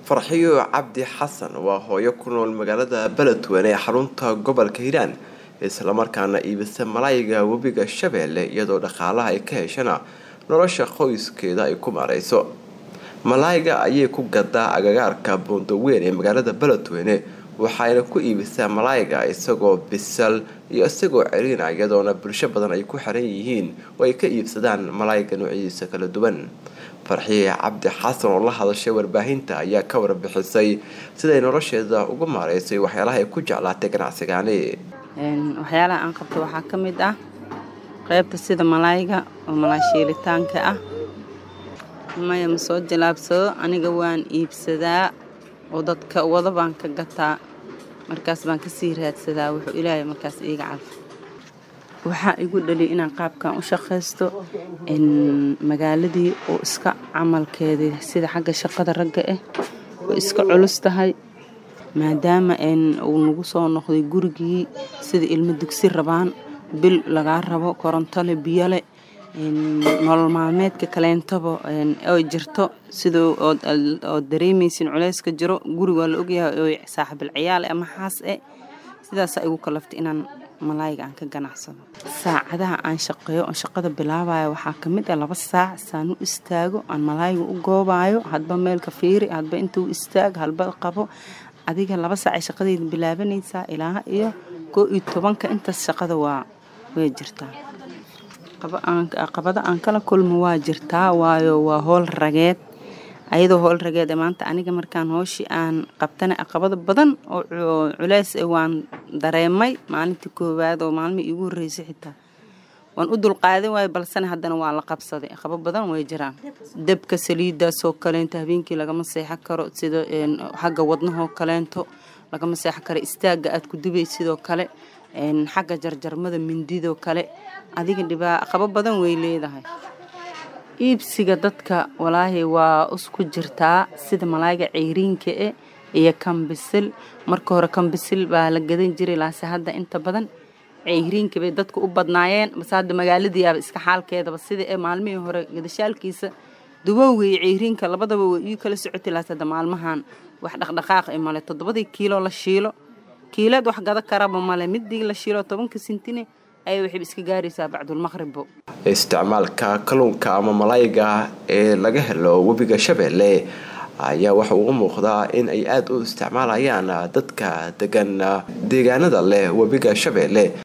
farxiyo cabdi xasan waa hooyo ku nool magaalada beledweyne ee xarunta gobolka hiiraan islamarkaana iibisa malaayiga webiga shabeelle iyadoo dhaqaalaha ay ka heshana nolosha qoyskeeda ay ku maareyso malaayiga ayay ku gadaa agagaarka buundaweyn ee magaalada beledweyne waxayna ku iibisaa malaayiga isagoo bisal iyo isagoo ceriina iyadoona bulsho badan ay ku xiran yihiin oo ay ka iibsadaan malaayiga noocyadiisa kala duwan farxiye cabdi xasan oo la hadashay warbaahinta ayaa ka warbixisay siday nolosheeda ugu maareysay waxyaalaha ay ku jeclaatay ganacsigaani waxyaalaha aan qabto waxaa ka mid ah qaybta sida malaayiga oo malaashiilitaanka ah maya ma soo jilaabsado aniga waan iibsadaa oo dadka wada baan ka gataa markaas baan kasii raadsadaa wuxuu ilaahay markaas iiga calfa waxaa igu dhaliya inaan qaabkan u shaqaysto magaaladii oo iska camalkeedii sida xagga shaqada ragga ah oo iska culus tahay maadaama uu nagu soo noqday gurigii sida ilmo dugsi rabaan bil lagaa rabo korontole biyole nolol maalmeedka kaleentaba oo jirto sida oo dareemaysin culeyska jiro guri waa la ogyahay oo saaxibil ciyaal ama xaas e sidaasaa igu kalaftay inaan malaayiga aan ka ganacsado saacadaha aan shaqeeyo oon shaqada bilaabayo waxaa ka mid ah laba saac saan u istaago aan malaayiga u goobayo hadba meelka fiiri hadba inta u istaago halba qabo adiga laba saac ay shaqadeyda bilaabanaysaa ilaa iyo koo iyo tobanka intaas shaqada waa way jirtaa qabado aan kala kulmo waa jirtaa waayo waa howl rageed ayadoo howl rageed maanta aniga markaan hooshii aan qabtana aqabado badan oo culeys waan dareemay maalintii koowaad oo maalmihii iigu horreysay xitaa waan u dulqaadan waayo balsena haddana waa la qabsaday aqabo badan way jiraan dabka saliidaasoo kaleento habeenkii lagama seexan karo sida xagga wadnahoo kaleento lagama seexan karo istaagga aad ku dubay sidoo kale xagga jarjarmada mindidoo kale adiga dhibaa qabo badan way leedahay iibsiga dadka walaahi waa isku jirtaa sida malaayiga ceyriinka e iyo kambisil marka hore kambisil baa la gadan jiray laase hadda inta badan ceyriinka bay dadka u badnaayeen base hadda magaaladiiaba iska xaalkeedaba sida ee maalmihii hore gadashaalkiisa dubowga iyo ceyriinka labadaba way ii kala socotay laase hadda maalmahan wax dhaqdhaqaaq i male toddobadii kiilo la shiilo kiilaad wax gada karaba male midii la shiilo tobanka sintine ayay waxayba iska gaaraysaa bacdulmaqribbo isticmaalka kalluunka ama malaayiga ee laga helo webiga shabeelle ayaa waxa uu muuqdaa in ay aada u isticmaalayaan dadka degan deegaanada leh webiga shabeelle